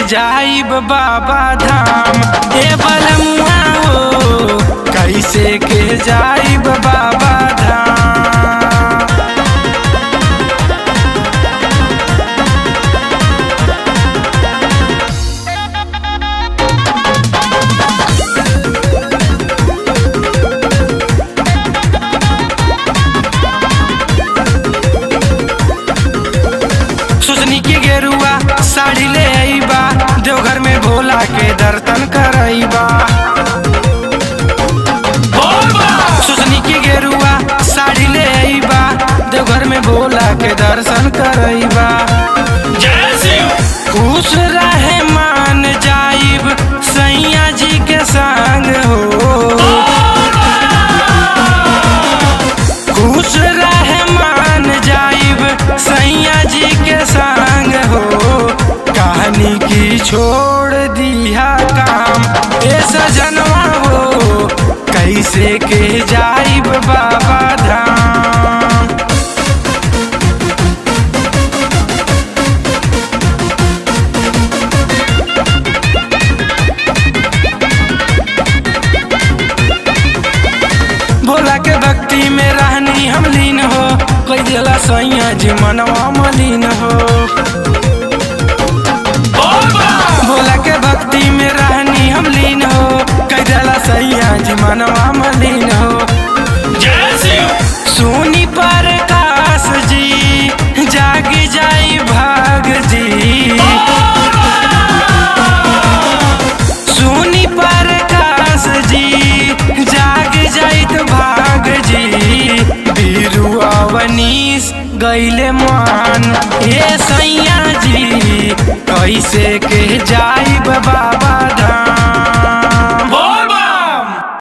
जाइब बाबा धाम ए बलमुआ हो कैसे के जाइब बाबा धाम सुजनी के गेरुआ साड़ी ले आईबा देवघर में भोला के दर्शन करईबा सुजनी के गेरुआ साड़ी ले आईबा देवघर में भोला के दर्शन करईबा खुश रहे मान जाइब सैया जी के संग हो खुश रहे मान जाइब सैया जी के संग हो कहानी की छोड़ दिया काम ए सजनवा हो कैसे के जाइब बाबा धाम भोला के भक्ति में रहनी हम लीन हो कोई दिला सैया जी मनवा मलिन हो भोला के भक्ति में रहनी हम लीन हो कोई दिला सैया जी मनवा मलिन हो सोनी पर काश जी जाग जाई भाग जी सुनी पर काश जी जाग जाइत भाग जी बीरू अवनीश गैले मान ए सैया जी कैसे के जाइब बाबा धाम